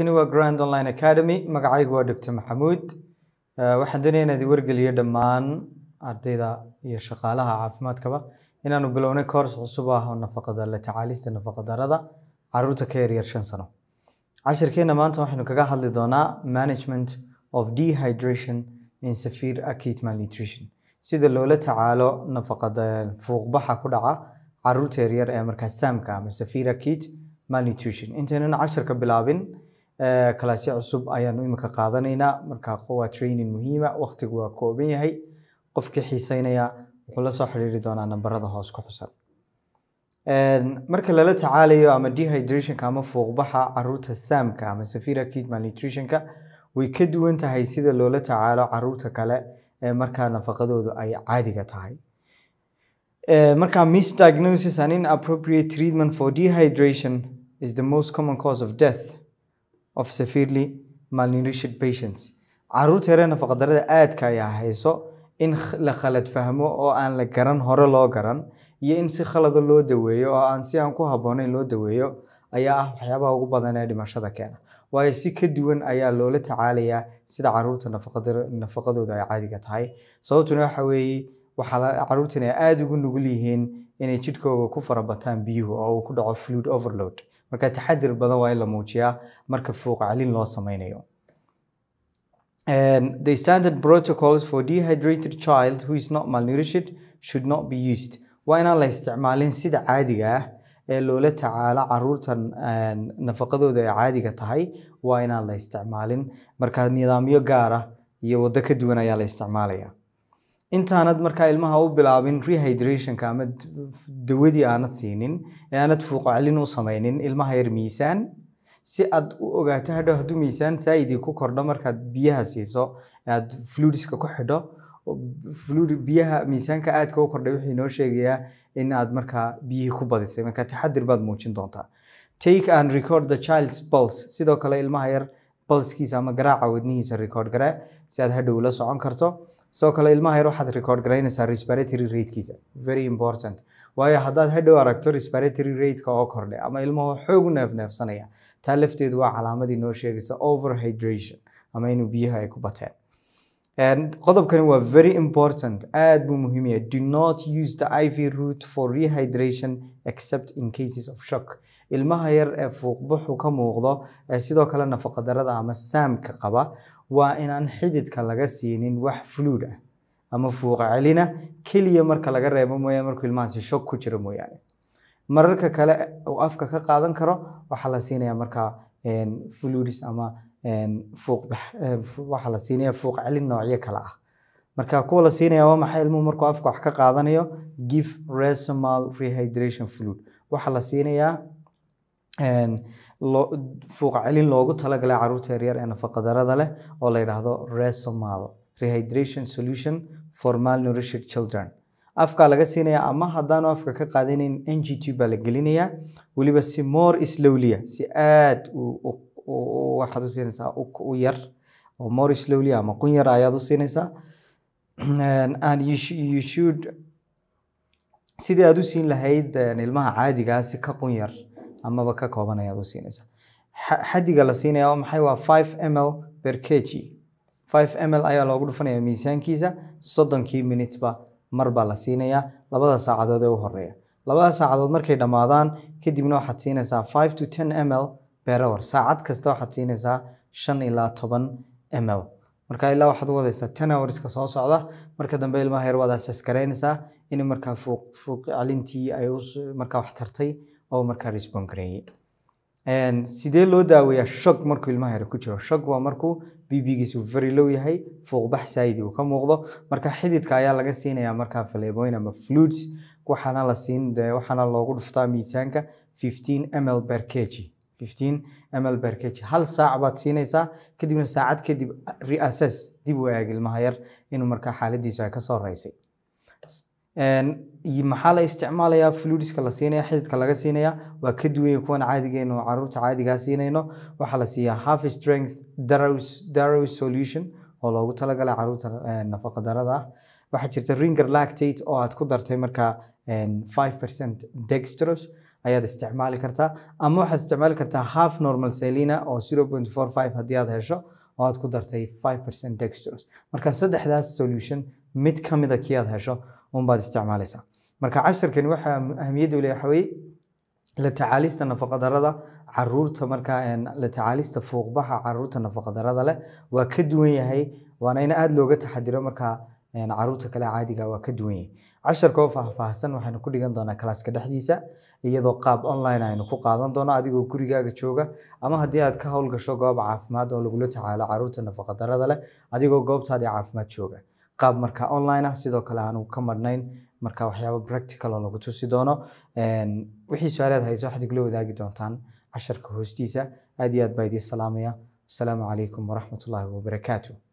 halkani waa grand online academy magacaygu waa dr maxamuud Eh, waxaan doonaya inaad i wargeliyo dhammaan ardayda iyo shaqaalaha caafimaadkaba inaanu bilownay course cusub ah oo nafaqada la tacaalista nafaqadarada caruurta ka yaryar shan sano cashirkeena maanta waxaynu kaga hadli doonaa management of dehydration in severe acute malnutrition sida loola tacaalo nafaqada fuuqbaxa ku dhaca caruurta yaryar ee markaa saamka ama severe acute malnutrition intaynan cashirka bilaabin eh, kalaasyo cusub ayaanu imika qaadanaynaa markaa waa training muhiima waqtigu waa kooban yahay qofkii xiiseynaya wuxuu la soo xiriiri doonaa nambarada hoos ku xusan Een, marka lala tacaalayo ama dehydrationka ama fuuqbaxa caruurta saamka ama severe acute malnutritionka way ka duwan tahay sida loola tacaalo caruurta kale ee markaa nafaqadoodu ay caadiga tahay Eh, marka misdiagnosis and inappropriate treatment for dehydration is the most common cause of death of severely malnourished patients caruurta yaree nafaqadarada aadka ay hayso in kh- la khalad fahmo oo aan la garan hore loo garan iyo in si khalada loo daweeyo oo aan si aan ku habboonayn loo daweeyo ayaa ah waxyaabaha ugu badan ee dhimashada keena waayo si ka duwan ayaa loola tacaalayaa sida caruurta nafaqadar- nafaqadooda ay caadiga tahay sababtuna waxa weeye waxaa la- caruurtan ay aada ugu nugul yihiin inay jidhkooga ku farabataan biyuhu oo uu ku dhaco fluid overload marka taxadir badan waa in la muujiyaa marka fuuq celin loo sameynayo And the standard protocols for dehydrated child who is not malnourished should not be used. Waa inaan la isticmaalin sida caadiga ah ee loola tacaalo caruurtan een, nafaqadooda ay caadiga tahay waa inaan la isticmaalin marka nidaamyo gaar ah iyo waddo ka duwan ayaa la isticmaalaya intaanad markaa ilmaha u bilaabin rehydrationka ama d- dawadii aanad siinin ee aanad fuuq celin u sameynin ilmaha yar miisaan si aad u ogaato hadhow hadduu miisaan saa'idii ku kordho markaad biyaha siiso ee aad fluidska ku xidho oo fluid biyaha miisaanka aadka u kordhay wuxuu inoo sheegayaa in aad markaa biyihii ku badisay marka taxadir baad muujin doontaa take and record the child's pulse sidoo kale ilmaha yar pulsekiisa ama garaaca wadnihiisa record garee si aad hadhow la socon karto sidoo kale ilmaha yar waxaad record garaynaysaa respiratory ratekiisa very important waayo haddaad hadhow aragto respiratory rateka oo kordhay ama ilmahu xoog u neefneefsanaya taa lafteedu waa calaamadii noo sheegaysa overhydration ama inuu biyaha ay ku bateen And qodobkani waa very important aad buu muhiim yahay do not use the iv route for rehydration except in cases of shock ilmaha yar ee fuuqbaxu ka muuqdo ee sidoo kale nafaqadarada ama saamka qaba waa inaan xididka laga siinin wax fluid ah ama fuuqa celina keliya marka laga reebo mooyaane markuu ilmahaasi shock ku jiro mooyaane mararka kale uu afka ka qaadan karo waxaa la siinayaa markaa een, fluids ama een, fuuq bax- ee, fu- waxaa la siinaya fuuq celin noocyo kale ah marka kuwa la siinaya waa maxay ilmuhu markuu afka wax ka qaadanayo give resomal rehydration fluid waxaa la siinayaa een, loo- fuuq celin loogu talagalay caruurta yaryar ee nafaqadarada leh oo la yidhaahdo resomal rehydration solution for malnourished children afkaa laga siinaya ama haddaanu afka ka qaadanayn ng t baa la gelinayaa weliba si more slowlya si aad u- u- u- waxaad u siinaysaa u u yar oo more slowly ama qun yar ayaad u siinaysaa And- and you, sh- you should sidii aad u siin lahayd een, ilmaha caadigaa si ka qun yar amaba ka kooban ayaad u siinaysaa Xa- xaddiga la siinaya waa maxay waa 5 ml per kg 5 ml ayaa loogu dhufanaya miisaankiisa soddonkii minuteba mar baa la siinayaa labada saacadood ee u horeeya labada saacadood markay dhammaadaan kadibna waxaad siinaysaa 5 to 10 ml per hour saacad kasta waxaad siinaysaa shan ilaa toban ml marka ilaa waxaad u wadaysaa 10 hourska soo socda marka dambe ilmaha yar waad assess garaynaysaa in markaa fuuq fuuq celintii ay us- markaa wax tartay oo markaa respond gareeyey Een, sidee loo daaweeyaa shock markuu ilmaha yar ku jiro shock waa markuu bbgiisu very low yahay fuuqbax saayidi uu ka muuqdo marka xididka ayaa laga siinayaa markaa faleebooyin ama fluids waxaana la siin dee waxaana loogu dhuftaa miisaanka 15 ml per kg 15 ml per kg hal saac baad siinaysaa kadibna saacad kadib reassess dib u eeg ilmaha yar inuu markaa xaaladiisu ay kasoo raysay Een, iyo maxaa la isticmaalayaa fluidska la siinaya xididka laga siinaya waa ka duwan yahay kuwan caadigeenu oo caruurta caadigaa siinayno waxaa la siiyaa half strength Darrows- Darrows solution oo loogu talagalay caruurta eh, nafaqa darada ah waxaa jirta ringer lactate oo aad ku dartay markaa een, 5% dextrose ayaad isticmaali kartaa ama waxaad isticmaali kartaa half normal selina oo 0.45 haddii aad hesho oo aad ku dartay 5% dextrose marka saddexdaas solution mid ka mida kii aad hesho unbaad isticmaalaysaa marka casharkani waxaa ahamiyadda u leeyahay waxaa weeye la tacaalista nafaqadarrada caruurta markaa een, la tacaalista fuuqbaxa caruurta nafaqadarrada leh waa ka duwan yahay waana in aada looga taxadiro markaa een, caruurta kale caadiga waa ka duwan yahay casharka oo faahfaahsan waxaynu ku dhigan doonaa kalaaska dhexdiisa iyadoo qaab online aynu ku qaadan doono adigoo gurigaaga jooga ama haddii aad ka howlgasho goob caafimaad oo lagula tacaalo caruurta nafaqadarrada leh adigoo goobtaadii caafimaad jooga qaab marka online ah sidoo kale aanu ka madhnayn marka waxyaabo practical oo lagu tusi doono Een, wixii su-aalaad hayso waxaad igula wadaagi doontaan casharka hoostiisa aad iyo aad baa idiin salaamaya asalaamu calaykum waraxmatullaahi wabarakaatu